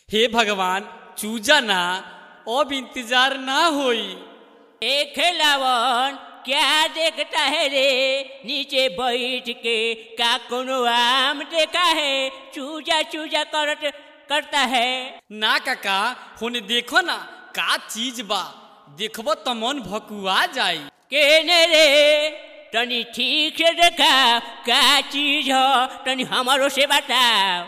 हे भगवान चूजा ना अब इंतजार ना होई ए खेलावन क्या देखता है रे नीचे बैठ के का कोनो आम देखा है चूजा चूजा करत करता है ना काका होने देखो ना का चीज बा देखबो तो मन भकुआ जाई केने रे तनी ठीक से देखा का चीज हो तनी हमारो से बताओ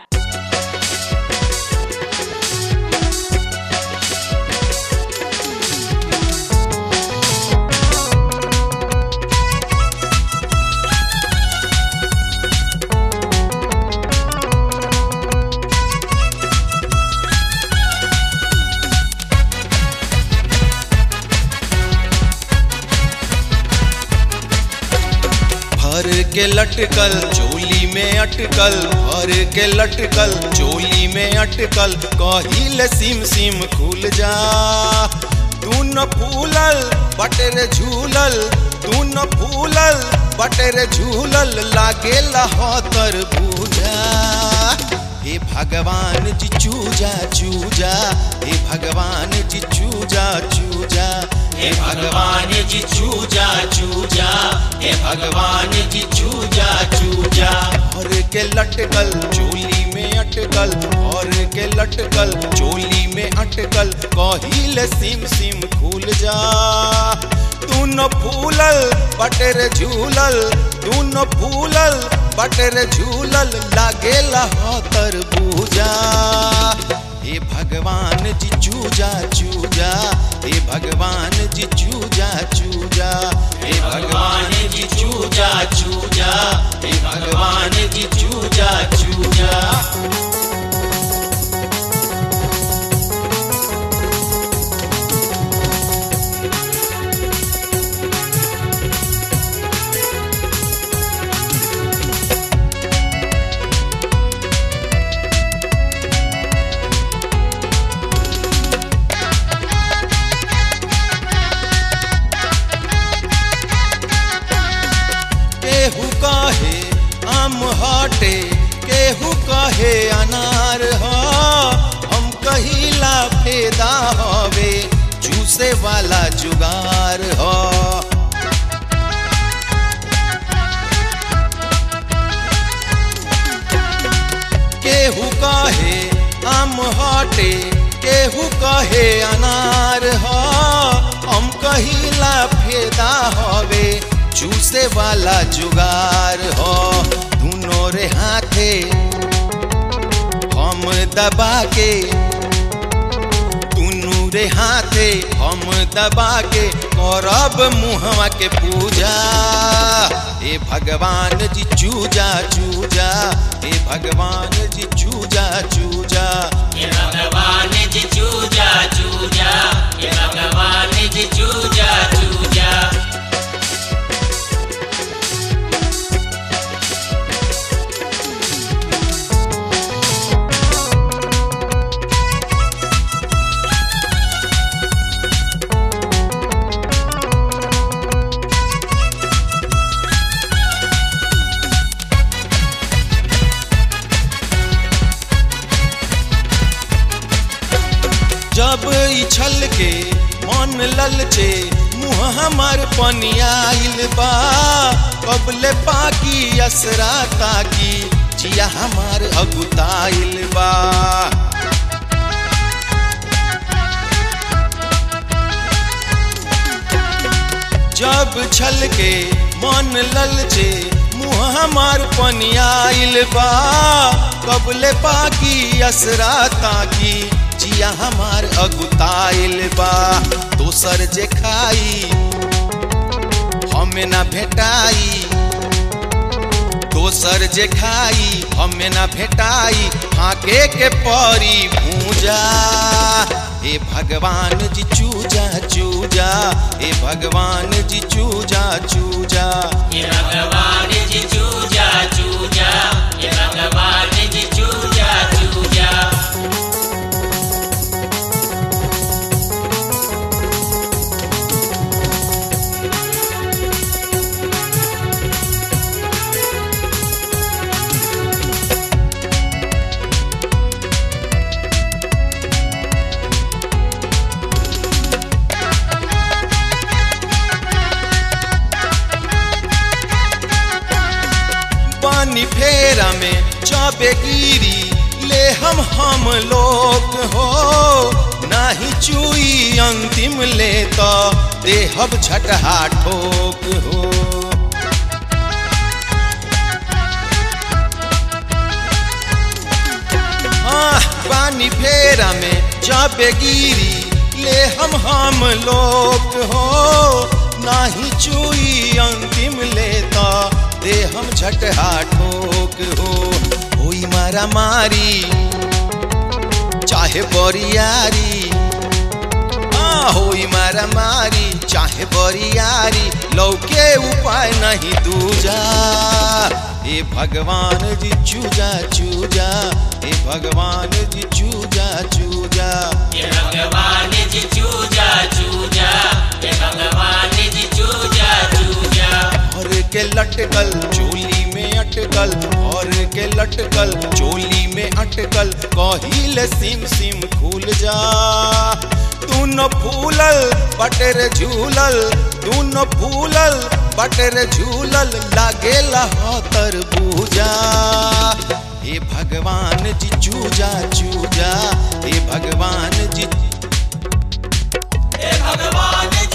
भर के लटकल चोली में अटकल भर के लटकल चोली में अटकल कहिल सिम सिम खुल जा तू न फूलल बटर झूलल तू न फूलल बटर झूलल लागे लहतर बूझा हे भगवान जी चूजा चूजा हे भगवान जी चूजा चूजा हे भगवान जी चूजा चूजा हे भगवान जी चूजा चूजा और के लटकल चोली में अटकल और के लटकल चोली में अटकल कहिल सिम सिम खुल जा तू न फूलल बटर झूलल तू न फूलल बटर झूलल लागे लहतर बूजा हे भगवान जी चूजा चूजा हे भगवान जी चूजा चूजा हे भगवान जी चूजा चूजा हे भगवान जी चूजा चूजा केहू कहे आम हटे केहू कहे अनार ह हम कहिला फेदा हवे चूसे वाला जुगार ह केहू कहे आम हटे केहू कहे अनार ह हम कहिला फेदा हवे चूसे वाला जुगार हो दोनों रे हाथे हम दबा के दुनू रे हाथे हम दबा के करब मुहवा के पूजा हे भगवान जी चूजा चूजा हे भगवान जी चूजा चूजा ये भगवान जी चूजा चूजा ये भगवान जी चूजा चूजा जब इछल के मन ललचे मुँह हमार पनियाइल बा कबले पाकी असरा ताकी जिया हमार अगुताइल बा जब छल के मन ललचे मुँह हमार पनियाइल बा कबले पाकी असरा ताकी जिया हमार अगुताइल बा दोसर जे खाई हमें ना भेटाई दोसर जे खाई हमें ना भेटाई फाके के परी भूजा हे भगवान जी चूजा चूजा हे भगवान जी चूजा चूजा ये भगवान जी चूजा चूजा ये भगवान जी चूजा चूजा गिरी ले हम हम लोग हो नाही चुई अंतिम ले तो देहब झटहा ठोक हो हाँ पानी फेरा में जाबे गिरी ले हम हम लोग हो नाही चुई अंतिम लेता दे हम झटहा ठोक हो होई मारा मारी चाहे बोरियारी हाँ होई मारा मारी चाहे बोरियारी लौके उपाय नहीं दूजा हे भगवान जी चूजा चूजा हे भगवान जी चूजा चूजा हे भगवान जी चूजा चूजा हे भगवान जी चूजा चूजा और के लटकल चोली में अटकल और के लटकल चोली में अटकल कहिल सिम सिम खुल जा तू न फूलल बटर झूलल तू न फूलल बटर झूलल लागेला तर पूजा हे भगवान जी चूजा चूजा हे भगवान जी हे भगवान